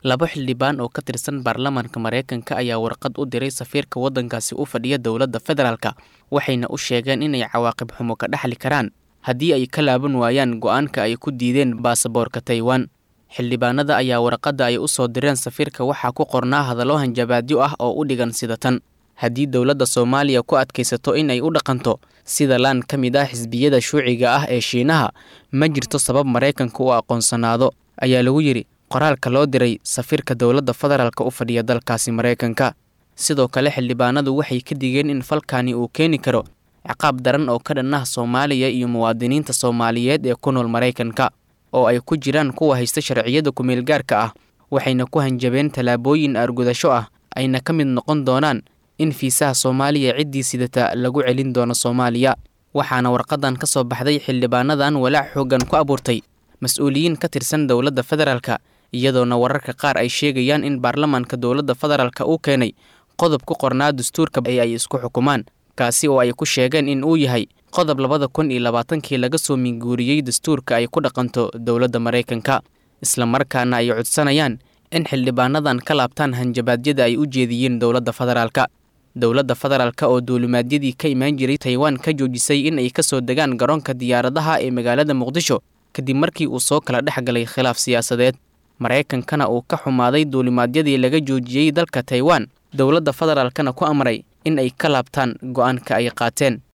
laba xildhibaan oo ka tirsan baarlamaanka maraykanka ayaa warqad u diray safiirka waddankaasi u fadhiya dowladda federaalka waxayna u sheegeen inay cawaaqib xumo ka dhexli karaan haddii ay ka laaban waayaan go-aanka ay ku diideen baasaboorka taiwan xildhibaanada ayaa warqadda ay u soo direen safiirka waxaa ku qornaa hadallo hanjabaadyo ah oo u dhigan sida tan haddii dowladda soomaaliya ku adkaysato in ay u dhaqanto sida laan ka mid ah xisbiyada shuuciga ah ee shiinaha ma jirto sabab maraykanka u aqoonsanaado ayaa lagu yidhi qoraalka loo diray safiirka dowladda federaalka u fadhiya dalkaasi maraykanka sidoo kale xildhibaanadu waxay ka digeen in falkani uu keeni karo ciqaab daran oo ka dhan ah soomaaliya iyo muwaadiniinta soomaaliyeed ee ku nool maraykanka oo ay ku jiraan kuwa haysta sharciyada kumeelgaarka ah waxayna ku hanjabeen tallaabooyin argudasho ah ayna ka mid noqon doonaan in fiisaha soomaaliya ciddii sidata lagu celin doono soomaaliya waxaana warqadan ka soo baxday xildhibaanadan walaac xooggan ku abuurtay mas-uuliyiin ka tirsan dowladda federaalka iyadoona wararka qaar ay sheegayaan in baarlamaanka dowladda federaalka uu keenay qodob ku qornaa dastuurka ee ay isku xukumaan kaasi oo ay ku sheegeen in uu yahay qodob labada kun iyo labaatankii laga soo minguuriyey dastuurka ay ku dhaqanto dowladda maraykanka islamarkaana ay codsanayaan in xildhibaanadan ka laabtaan hanjabaadyada ay u jeediyeen dowladda federaalka dowladda federaalka oo duulimaadyadii ka imaan jiray taiwan ka joojisay in ay ka soo degaan garoonka diyaaradaha ee magaalada muqdisho kadib markii uu soo kala dhex galay khilaaf siyaasadeed maraykankana uu ka xumaaday duulimaadyadii laga joojiyey dalka taiwan dowladda federaalkana ku amray in ay ka laabtaan go-aanka ay qaateen